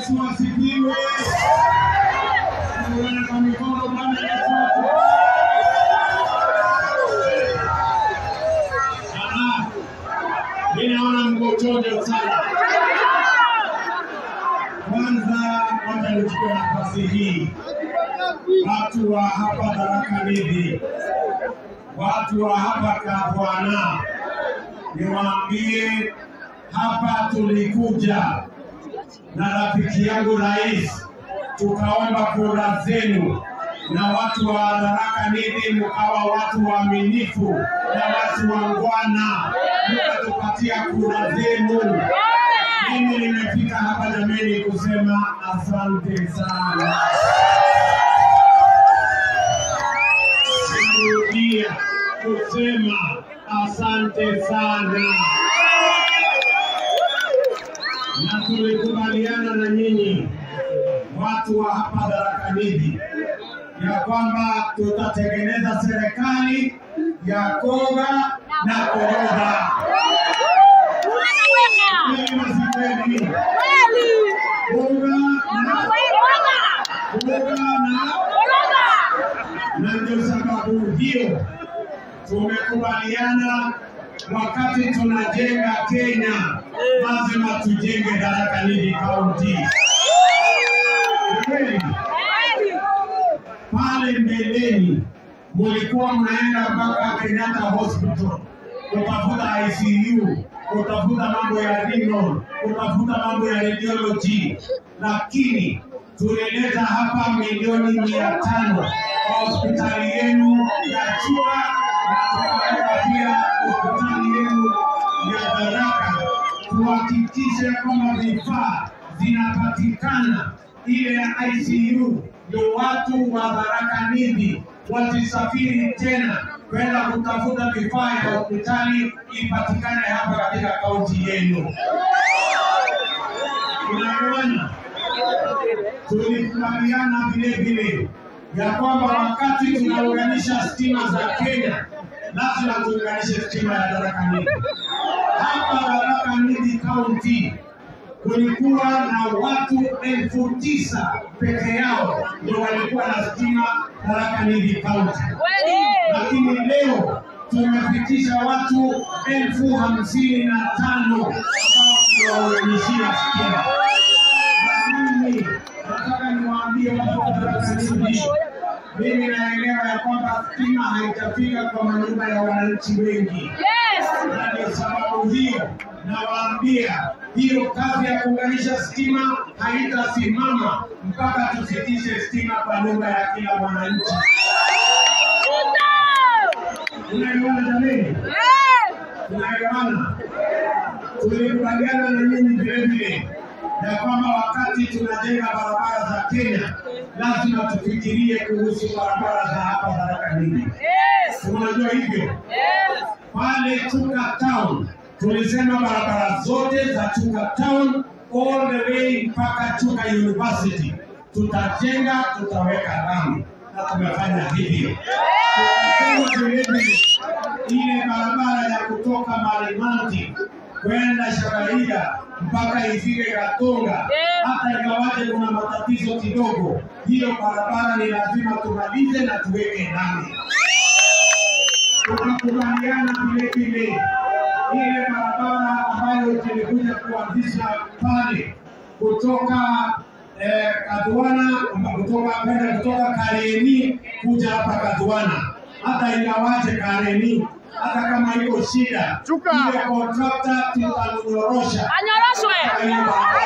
Yesu asifiwe. Tuone kwa mikono Bwana Yesu asifiwe. Aha. Mimi naona mko chojo sana. Kwanza wacha nichukue nafasi hii, watu wa hapa Tharaka Nithi, watu wa hapa Kabwana, niwaambie hapa tulikuja na rafiki yangu rais, tukaomba kura zenu, na watu wa Tharaka Nithi mkawa watu waaminifu na watu wangwana, mkatupatia kura zenu. Mimi nimefika hapa jameni kusema asante sana. Narudia kusema asante sana, na tulikubaliana na nyinyi watu wa hapa Tharaka Nithi ya kwamba tutatengeneza serikali ya koga na koroga. Kweli na si kweli? Koga na koga na na ndio sababu hiyo tumekubaliana wakati tunajenga Kenya lazima tujenge Tharaka Nithi County. Ni kweli? Pale mbeleni mulikuwa mnaenda mpaka Kenyatta Hospital kutafuta ICU, kutafuta mambo ya renal, kutafuta mambo ya radiology, lakini tulileta hapa milioni mia tano kwa hospitali yenu ya Chuka na tukaweka pia hospitali yenu ya Tharaka, tuhakikishe kwamba vifaa zinapatikana ile ya ICU ndio watu wa Tharaka Nithi wasisafiri tena kwenda kutafuta vifaa ya hospitali ipatikane hapa katika kaunti yenu. Tunaelewana? Tulikubaliana vile vile ya kwamba wakati tunaunganisha stima za Kenya lazima tuunganishe stima ya Tharaka Nithi. Hapa Tharaka Nithi County kulikuwa na watu elfu tisa peke yao ndio walikuwa na stima Tharaka Nithi County, lakini leo tumefikisha watu elfu hamsini na tano ambao tunawaunganishia stima. Na mimi nataka niwaambie watu wa Tharaka Nithi, mimi naelewa ya kwamba stima haitafika kwa manyumba ya wananchi wengi na ndio sababu hiyo nawaambia hiyo kazi ya kuunganisha stima haitasimama mpaka tufikishe stima kwa nyumba ya kila mwananchi. Unaelewana jameni? Tunaelewana? Tulikubaliana na nyinyi vile vile ya kwamba wakati tunajenga barabara za Kenya lazima tufikirie kuhusu barabara za hapa Tharaka Nithi. Unajua hivyo? pale Chuka Town tulisema barabara zote za Chuka Town all the way mpaka Chuka University tutajenga, tutaweka lami na tumefanya hivyo. Tukasema vilevile ile barabara ya kutoka Marimanti kwenda Shakaria mpaka ifike Katonga, hata ingawaje kuna matatizo kidogo, hiyo barabara ni lazima tumalize na tuweke lami tukakubaliana vile vile ile barabara ambayo tulikuja kuanzisha pale kutoka eh, Kadwana kutoka kwenda kutoka Kareni kuja hapa Kadwana, hata ingawaje Kareni hata kama iko shida Chuka. ile kontrakta tutamnyorosha Anyoroshwe! Anyoroshwe!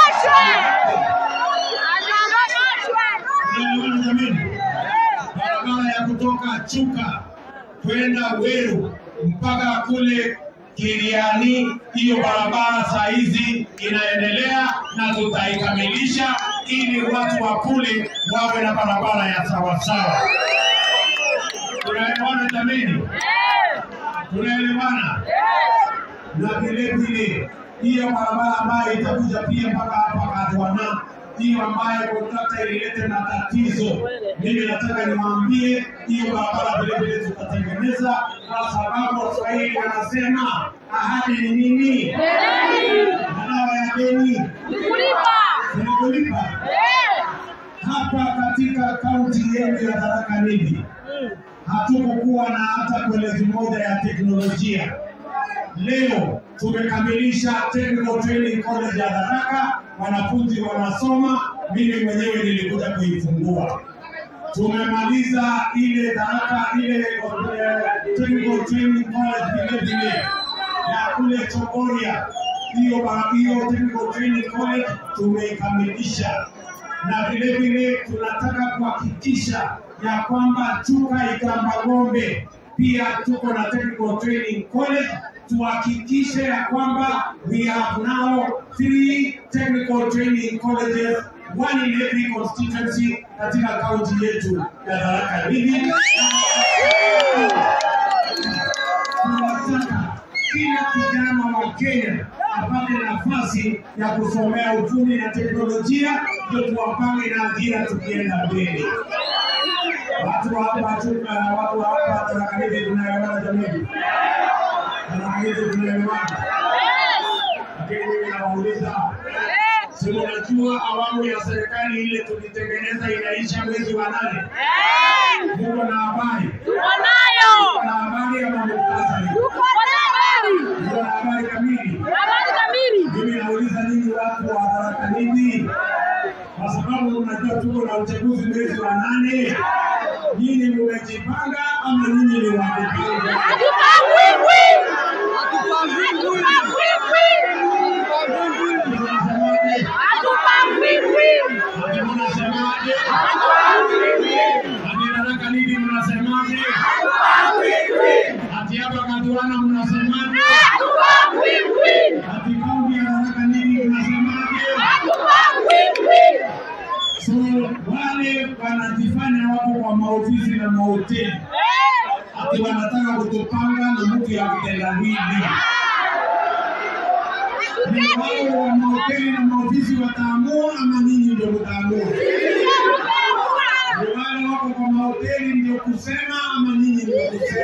Unaelewana jameni? barabara ya kutoka Chuka kwenda Weru mpaka kule Kiriani, hiyo barabara saa hizi inaendelea na tutaikamilisha ili watu wa kule wawe na barabara ya sawasawa. Tunaelewana jameni? Tunaelewana? na vile vile hiyo barabara ambayo itakuja pia mpaka hapa Kadwana, hiyo ambayo kontrakta ililete matatizo, mimi nataka niwaambie hiyo barabara vile vile tutatengeneza, kwa sababu Waswahili wanasema ahadi ni nini? Dawa ya deni Kulipa! ni kulipa hapa katika kaunti yetu ya Tharaka Nithi hatukukuwa na hata koleji moja ya teknolojia. Leo tumekamilisha Technical Training College ya Tharaka, wanafunzi wanasoma, mimi mwenyewe nilikuja kuifungua. Tumemaliza ile Tharaka ile eh, Technical Training College vile vile na kule Chogoria, hiyo ba- hiyo Technical Training College tumeikamilisha na vile vile tunataka kuhakikisha ya kwamba Chuka Ikamba Ng'ombe pia tuko na Technical Training College, tuhakikishe ya kwamba we have now three technical training colleges one in every constituency katika kaunti yetu ya Tharaka Nithi. Tunataka kila kijana wa Kenya apate nafasi ya kusomea ufundi na teknolojia, ndio tuwapange na ajira tukienda mbele. Watu wa hapa tu- uh, watu wa hapa Tharaka Nithi tunaelewana jamii, Tharaka Nithi tunaelewana, lakini mimi nawauliza Si unajua awamu ya serikali ile tulitengeneza inaisha mwezi wa nane. Muko na habari? Muko na habari ama muktasari? Muko na habari kamili? Mimi nauliza nyinyi watu wa Tharaka Nithi, kwa sababu unajua tuko na uchaguzi mwezi wa nane. Nyinyi mmejipanga ama nyinyi ni wakupanga? Mnasemaje? Ati mnasemaje? Ati Tharaka Nithi mnasemaje? Ati hapa Katuana mnasemaje? Ati kaunti ya Tharaka Nithi mnasemaje? So wale wanajifanya wako kwa maofisi na mahoteli ati wanataka kutupanga na mtu ya kitendawili. Ni wao wa mahoteli na maofisi wataamua ama nyinyi ndio mtaamua? Ni wale wako kwa mahoteli ndio kusema ama nyinyi ndio kusema?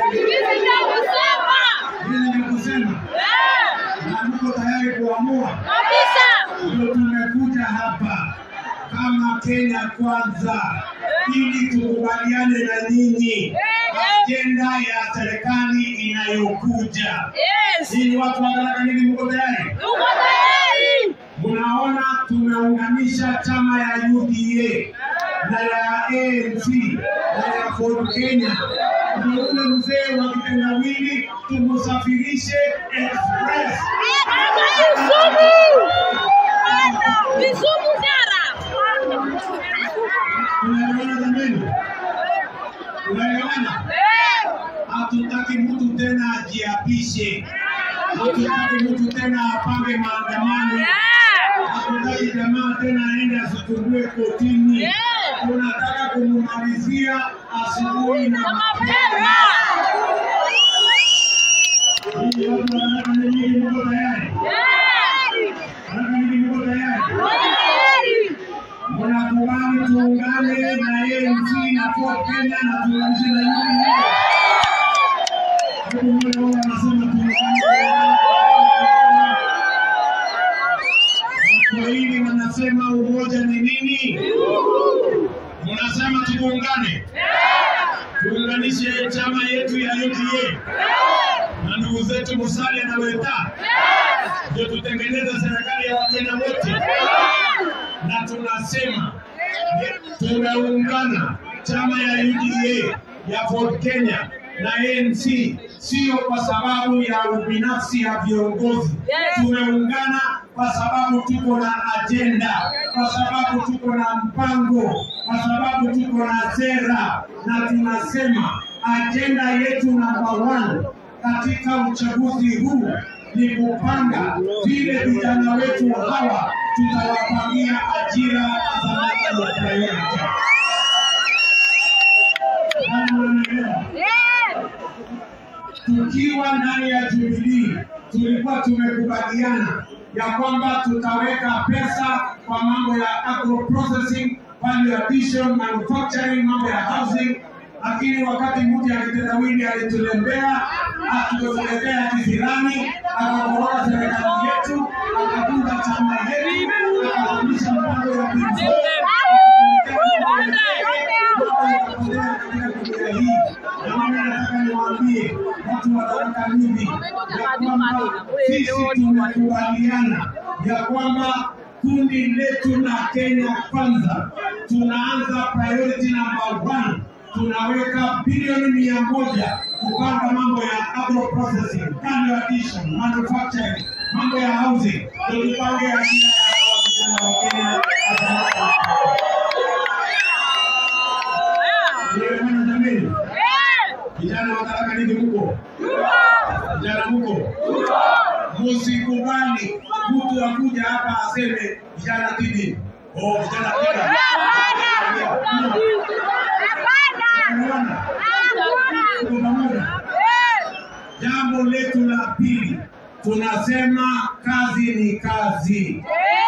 Nyinyi ndio kusema na mko tayari kuamua? Ndio tumekuja hapa kama Kenya Kwanza ili tukubaliane na nyinyi ajenda ya serikali inayokuja. Nyinyi watu wa Tharaka Nithi mko tayari? Mnaona tumeunganisha chama ya UDA na ya ANC na ya Ford Kenya, ndio ule mzee wa kitendawili tumusafirishe express. Unaelewana jameni? Unaelewana? Hatutaki mtu tena ajiapishe, hatutaki mtu tena apange maandamano, hatutaki jamaa tena aende asitumbue kotini. Tunataka kumumalizia asubuhi na mapema. Hii watu wa Tharaka Nithi mko tayari? Tharaka Nithi mko tayari? Mnakubali tuungane na ANC na Ford Kenya na tuunganishe na UDA? Hebu mbona wao wanasema tuungane? Waswahili wanasema umoja ni nini? Mnasema tuungane, tuunganishe chama yetu ya UDA na ndugu zetu Musalia na Weta, ndio tutengeneze serikali ya Wakenya wote na tunasema tumeungana chama ya UDA ya Ford Kenya na ANC, sio kwa sababu ya ubinafsi ya viongozi. Tumeungana kwa sababu tuko na ajenda, kwa sababu tuko na mpango, kwa sababu tuko na sera, na tunasema ajenda yetu namba one katika uchaguzi huu ni kupanga vile vijana wetu hawa tutawapangia ajira za national priority. Kama unanielewa? Tukiwa ndani ya Jubilee tulikuwa tumekubaliana ya kwamba tutaweka pesa kwa mambo ya agro processing, value addition, manufacturing, mambo ya housing, lakini wakati mmoja akitendawili alitulembea akituletea kisirani, akakoroga serikali yetu, akatunga chama yetu, akarudisha mpango ya tumekubaliana ya kwamba kundi letu la Kenya Kwanza tunaanza priority number one, tunaweka bilioni mia moja kupanga mambo ya agro processing, value addition, manufacturing, mambo ya housing, ndio tupange ajira ya hawa vijana wa Kenya. Nimeona jameni, vijana wa Tharaka Nithi mko vijana mko Musikubali mtu akuja hapa aseme vijana tibi. Oh, vijana tibi. Unaona? Tuko pamoja. Jambo letu la pili tunasema kazi ni kazi,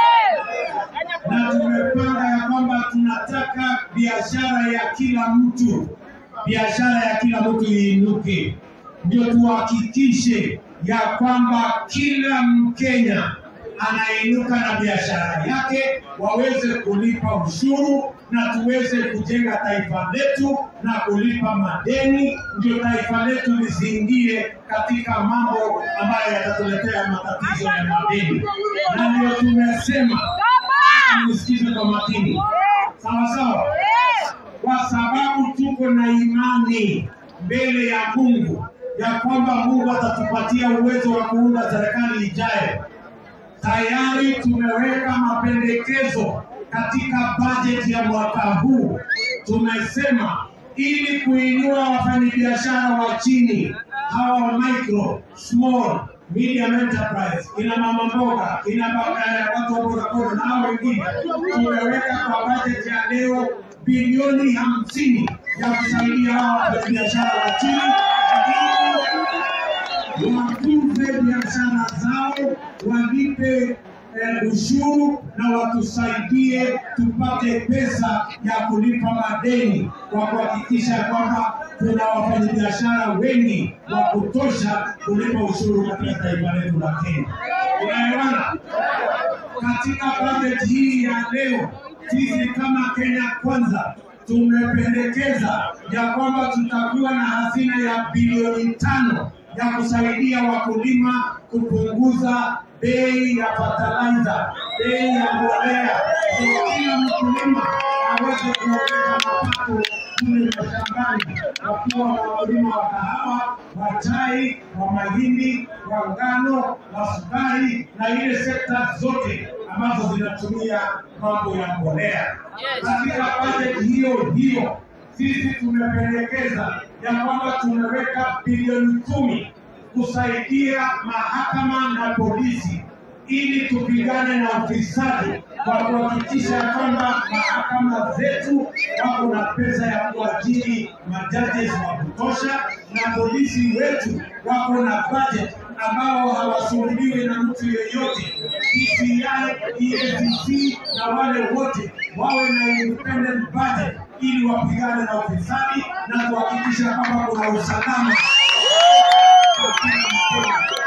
na tumepanga ya kwamba tunataka biashara ya kila mtu, biashara ya kila mtu iinuke, ndio tuhakikishe ya kwamba kila Mkenya anainuka na biashara yake, waweze kulipa ushuru na tuweze kujenga taifa letu na kulipa madeni, ndio taifa letu lisiingie katika mambo ambayo yatatuletea matatizo ya madeni, na ndio tumesema, nisikize kwa makini, sawa sawa, kwa sababu tuko na imani mbele ya Mungu ya kwamba Mungu atatupatia uwezo wa kuunda serikali ijayo. Tayari tumeweka mapendekezo katika bajeti ya mwaka huu. Tumesema ili kuinua wafanyabiashara wa chini hawa wa micro, small, medium enterprise, kina mama mboga, kina baba- eh, watu wa bodaboda na hao wengine, tumeweka kwa bajeti ya leo bilioni hamsini ya kusaidia hawa wafanyabiashara wa chini ili wakuze biashara zao, walipe eh, ushuru na watusaidie tupate pesa ya kulipa madeni kwa kuhakikisha kwamba kuna wafanyabiashara wengi wa kutosha kulipa ushuru katika taifa letu la Kenya. Unaelewana? Katika bajeti hii ya leo, sisi kama Kenya Kwanza tumependekeza ya kwamba tutakuwa na hazina ya bilioni tano ya kusaidia wakulima kupunguza bei ya fertilizer, bei ya mbolea, ndio kila mkulima aweze kuongeza mapato kule mashambani, wakiwa wakulima wa kahawa, wa chai, wa mahindi, wa ngano, wa sukari na ile sekta zote ambazo zinatumia mambo ya mbolea. Katika bajeti hiyo hiyo sisi tumependekeza ya kwamba tumeweka bilioni kumi kusaidia mahakama na polisi ili tupigane na ufisadi kwa kuhakikisha ya kwamba mahakama zetu wako na pesa ya kuajiri majaji wa kutosha na polisi wetu wako na budget ambao hawasumbuliwi na mtu yeyote. DCI, EACC na wale wote wawe na independent budget ili wapigane na ufisadi na kuhakikisha kwamba kuna usalama kwa kila Mkenya.